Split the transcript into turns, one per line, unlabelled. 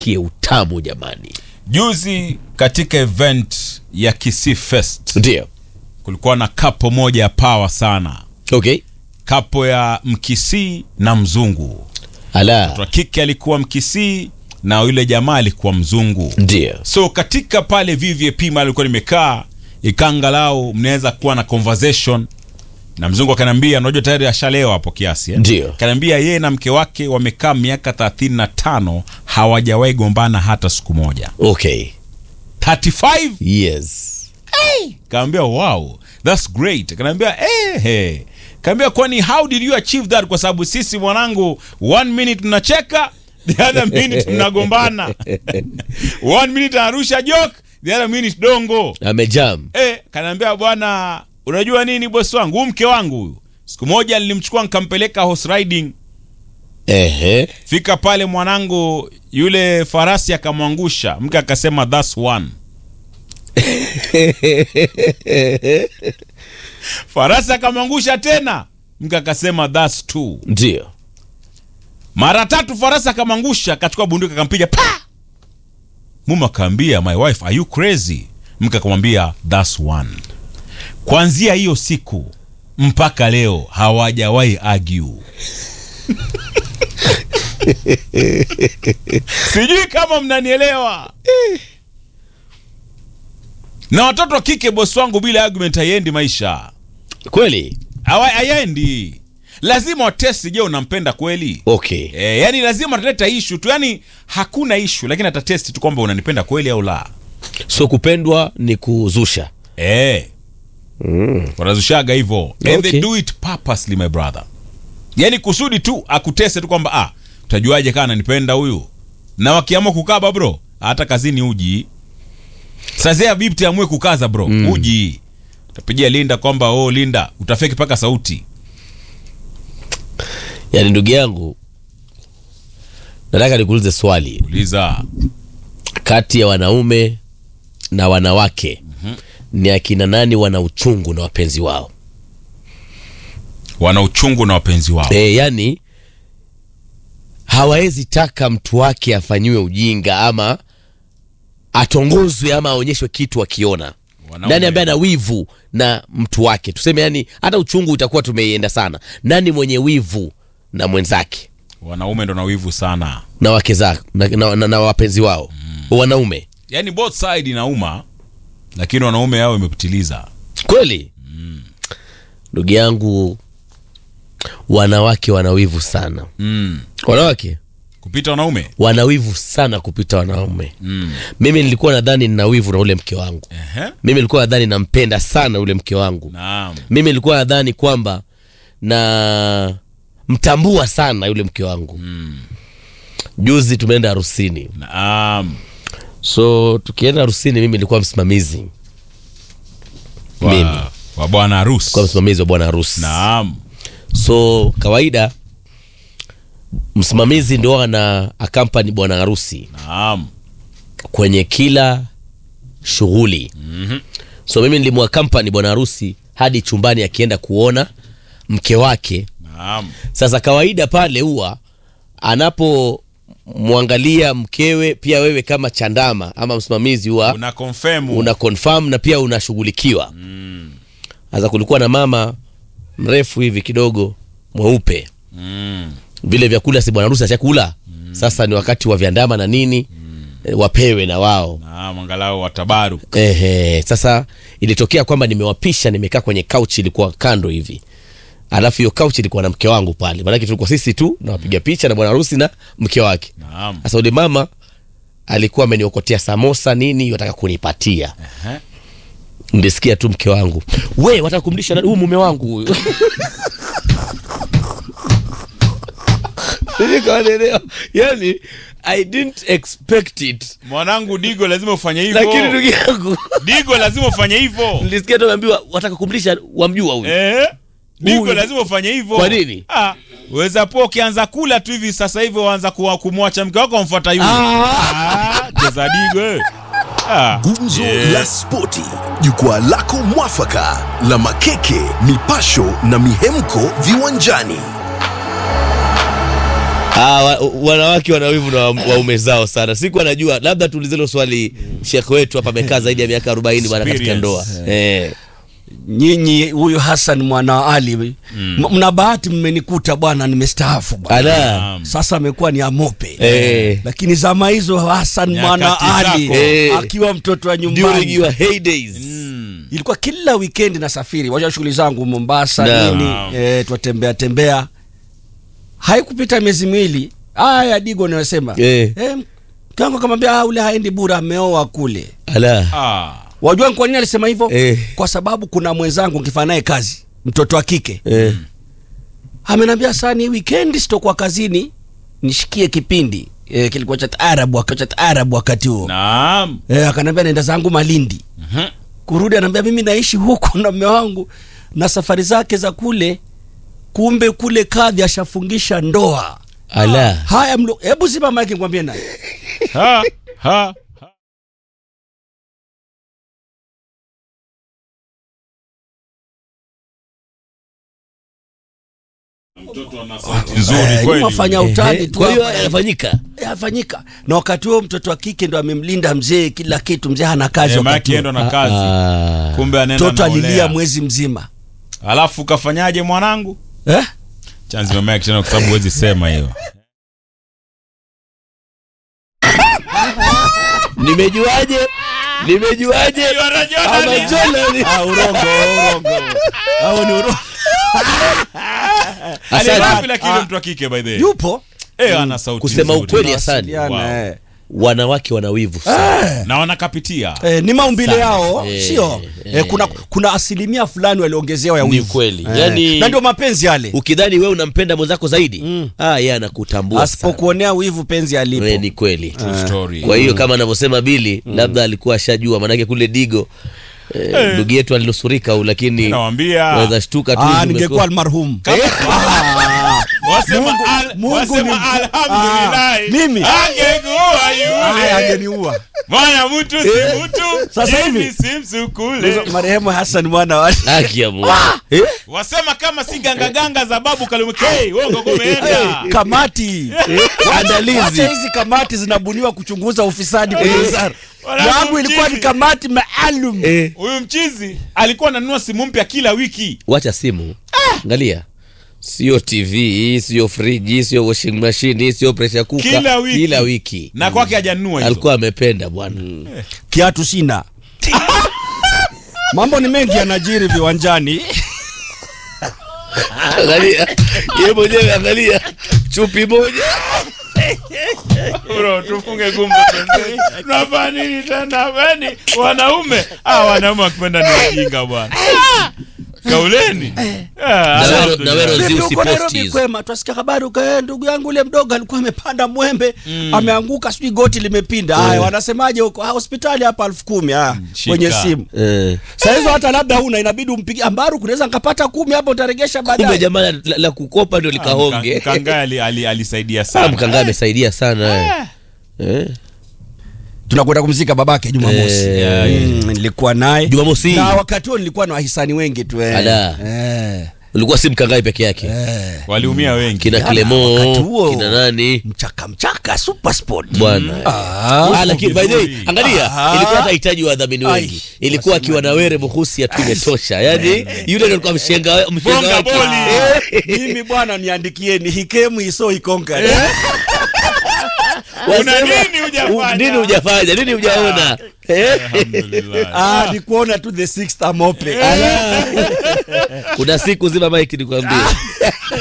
asikie utamu jamani
juzi katika event ya Kisii Fest
ndio
kulikuwa na kapo moja ya pawa sana
okay
kapo ya mkisii na mzungu
ala
wa kike alikuwa mkisii na yule jamaa alikuwa mzungu
ndio
so katika pale vvp mahali alikuwa nimekaa ikaangalau mnaweza kuwa na conversation na mzungu akaniambia unajua tayari ashalewa hapo kiasi eh?
Ndio.
akaniambia yeye na mke wake wamekaa miaka 35 hawajawahi gombana hata siku moja
okay
35
yes
kaambia wow thats great kanaambia eh, hey. kaambia kwani how did you achieve that kwa sababu sisi mwanangu one minute mnacheka the other minute mnagombana one minute anarusha joke the other minute dongo
amejam
eh, kanaambia bwana unajua nini bosi wangu huu mke wangu huyu siku moja nilimchukua nikampeleka horse riding
ehe
fika pale mwanangu yule farasi akamwangusha mke akasema thats one farasi akamwangusha tena mke akasema thats two
ndio
mara tatu farasi akamwangusha akachukua bunduki akampiga pa mume akaambia my wife are you crazy mke akamwambia thats one kuanzia hiyo siku mpaka leo hawajawahi argue sijui kama mnanielewa na watoto wa kike bosi wangu bila argument haiendi maisha
kweli
Hawa- hayaendi lazima watesti je unampenda kweli
okay
E, yani lazima ataleta ishu tu yani hakuna ishu lakini atatesti tu kwamba unanipenda kweli au la
so kupendwa ni kuzusha
e,
mm.
wanazushaga hivyo and
Okay.
they do it purposely my brother yani kusudi tu akuteste tu kwamba ah utajuaje kaa ananipenda huyu na wakiamua kukaba bro hata kazini uji sazia bibti amue kukaza bro mm. uji utapigia linda kwamba oh linda utafeki mpaka sauti
yaani ndugu yangu nataka nikuulize swali
uliza
kati ya wanaume na wanawake ni akina nani wana uchungu na wapenzi wao
wana uchungu na wapenzi wao
e, yani hawawezi taka mtu wake afanyiwe ujinga ama atongozwe ama aonyeshwe kitu akiona
Wanaume.
nani ambaye ana wivu na mtu wake tuseme yani hata uchungu itakuwa tumeienda sana nani mwenye wivu na mwenzake
wanaume ndo na wivu sana
na wake zake na, na, na, na wapenzi wao wanaume
yani both side inauma lakini wanaume yao imepitiliza
kweli ndugu yangu wanawake wanawivu sana
mm.
wanawake
kupita wanaume
wanawivu sana kupita wanaume
mm.
mimi nilikuwa nadhani nina wivu na ule mke wangu
Ehe.
mimi nilikuwa nadhani nampenda sana ule mke wangu
naam
mimi nilikuwa nadhani kwamba na mtambua sana yule mke wangu
mm.
juzi tumeenda harusini
naam
so tukienda harusini mimi nilikuwa msimamizi Mimi.
wa, wa bwana harusi
kwa msimamizi wa bwana harusi
naam
so kawaida msimamizi ndio ana akampani bwana harusi
naam
kwenye kila shughuli
Mhm.
so mimi nilimwa kampani bwana harusi hadi chumbani akienda kuona mke wake
naam
sasa kawaida pale huwa anapomwangalia mkewe pia wewe kama chandama ama msimamizi huwa
una confirm
una confirm na pia unashughulikiwa
mm.
sasa kulikuwa na mama mrefu hivi kidogo mweupe
Mm.
vile vyakula si bwana harusi ashakula sasa ni wakati wa vyandama na nini eh, wapewe na wao
naam angalau watabaru
Ehe, sasa ilitokea kwamba nimewapisha nimekaa kwenye couch ilikuwa kando hivi alafu hiyo couch ilikuwa na mke wangu pale maanake tulikuwa sisi tu na wapiga picha na bwana harusi na mke wake
naam
sasa ule mama alikuwa ameniokotea samosa nini wataka kunipatia
Ehe.
ndisikia tu mke wangu we wataka kumlisha nani? huyu mume wangu huyu nikaelewa yani i didn't expect it
mwanangu digo lazima ufanye
lakini
hivyo
ndugu yangu
digo lazima ufanye hivyo
nilisikia tu ameambiwa wataka kumlisha wamjua huyu
Eh? digo
Huyu.
lazima ufanye hivyo
Kwa nini?
ah, weza po ukianza kula tu hivi sasa hivi waanza kuwa- kumwacha mke wako wamfuata yule ah, cheza digo eh. ah.
Gumzo
Yeah.
la Spoti, jukwaa lako mwafaka la makeke, mipasho na mihemko viwanjani.
Ah, wa, wanawake wana wivu na wa- waume zao sana. Siku anajua labda tuulize hilo swali Sheikh wetu hapa amekaa zaidi ya miaka 40 bwana katika ndoa. Eh.
nyinyi huyu Hassan mwana wa Ali m- mna bahati mmenikuta bwana nimestaafu bwana
Ala.
sasa amekuwa ni amope
Eh.
lakini zama hizo Hassan
Nyakati
mwana wa Ali
zako.
Eh.
akiwa mtoto wa
During
nyumbani
your heydays.
ilikuwa kila weekend nasafiri wacha shughuli zangu Mombasa
Naam.
nini eh, twatembea tembea haikupita miezi miwili haya digo nasema
Eh.
eh, kangu akamwambia "Ah, ule haendi bura ameoa kule
Ala.
Ah.
wajua ni kwa nini alisema hivyo
Eh.
kwa sababu kuna mwenzangu nkifanya naye kazi mtoto wa kike
Eh.
amenambia sani weekend sitokuwa kazini nishikie kipindi e, kilikuwa cha taarabu wakati cha taarabu wakati huo
Naam.
e, akanambia naenda zangu malindi
Mhm.
kurudi anaambia mimi naishi huku na mme wangu na safari zake za kule kumbe kule kadhi ashafungisha ndoa
Ala.
haya mlo hebu zima maiki ngwambie naye
Ha. Ha. Mtoto ana sauti nzuri
Eh,
kweli.
wafanya utani
Eh,
tu
Kwa hiyo
hapa.
yanafanyika.
yafanyika na wakati huo mtoto wa kike ndo amemlinda mzee kila kitu mzee hana kazi
Eh,
wakati
maana
huo.
ndo na kazi.
Ah.
Kumbe anaenda
mtoto
naolea.
alilia mwezi mzima
Alafu kafanyaje mwanangu?
eh?
Chanzi mama yake tena kwa sababu huwezi sema hiyo.
Nimejuaje? Nimejuaje? Ama Jonah
ah, urongo urongo au ni urongo
Asante.
Aliwapi lakini mtu wa kike by the way.
yupo
Eh, ana sauti
Kusema
nzuri.
ukweli Hasani,
Wasiliana,
Wow.
eh.
wanawake wana wivu sana.
Na wanakapitia.
Eh, ni maumbile
Sana.
yao
Eh,
sio
eh.
eh, kuna, kuna asilimia fulani waliongezewa ya
Ni
wivu
kweli.
Eh,
Yaani-
na ndio mapenzi yale
Ukidhani wewe unampenda mwenzako zaidi,
Mm.
ah, yeye anakutambua sana.
asipokuonea wivu penzi alipo
Eh, ni kweli.
True story.
Kwa hiyo kama anavyosema Bili, labda alikuwa ashajua, maanake kule Digo eh, ndugu yetu alinusurika u, lakini
Nawaambia.
waweza shtuka tu.
ah,
umekuwa-
ningekuwa almarhum
Wasema
Mungu-
al-
Mungu
wasema
ni-
alhamdulillah.
Ah, mimi?
Angekuwa
Aya,
yule.
angeniua
Mwana mtu si mtu.
Sasa hivi.
Hivi si msukule.
marehemu Hassan mwana wa
Haki ya Mungu. Eh?
Wasema kama si gangaganga za babu Kalumkei, wongo kumeenda.
kamati
Andalizi.
Wacha hizi kamati zinabuniwa kuchunguza ufisadi kwenye
Eh.
wizara
Wanangu
yangu ilikuwa ni
mchizi.
kamati maalum
Eh.
Huyu mchizi alikuwa ananunua simu mpya kila wiki.
Wacha simu, angalia, sio TV, sio friji, sio washing machine, sio pressure cooker,
Kila wiki.
kila wiki.
Na kwake hajanunua hizo.
alikuwa amependa bwana.
kiatu sina mambo ni mengi yanajiri viwanjani
Angalia yeye mwenyewe, angalia chupi moja
Bro, tufunge gumbo twende. Tunafanya nini tena yani wanaume? Ah, wanaume wakipenda ni wajinga bwana. Kauleni. Ah,
Na wewe-
alhamdulillah.
na wewe
Vipi
Usi
huko
post
Nairobi
hizo.
kwema twasikia habari uka ndugu yangu ule mdogo alikuwa amepanda mwembe ameanguka sijui goti limepinda haya wanasemaje huko ah, hospitali hapa elfu kumi ah,
shika.
kwenye simu
eh.
saa hizo hata labda huna inabidi umpigie ambaru kunaweza nkapata kumi hapo utaregesha
Kumbe
baadaye
jamaa la, la, la kukopa ndio likahonge.
Mkanga ali- ali- alisaidia
Ah,
sana.
Mkanga amesaidia sana eh. Eh.
tunakwenda kumzika babake jumamosi
Eh,
Mm, nilikuwa naye
Jumamosi.
na wakati huo nilikuwa na wahisani wengi tu eh.
Ala.
Eh,
ulikuwa si Mkangai peke yake,
eh.
Waliumia wengi.
kina
wakati
Clemo,
huo.
kina nani
mchaka mchaka super sport
bwana
Ah.
Ah, lakini by the way,
vizuri.
angalia
Ah.
ilikuwa hata hitaji wadhamini wengi,
Ai.
ilikuwa akiwa na were muhusi tu imetosha, yani yule ndio alikuwa mshenga mshenga
Bonga
wake.
boli.
Eh.
mimi bwana niandikieni hikemu iso ikonka
Una
Wasema,
nini hujafanya?
u- nini hujafanya nini hujaona Eh?
Alhamdulillah.
ah, ni kuona tu the sixth amope
Ala. kuna siku zima mike nikwambie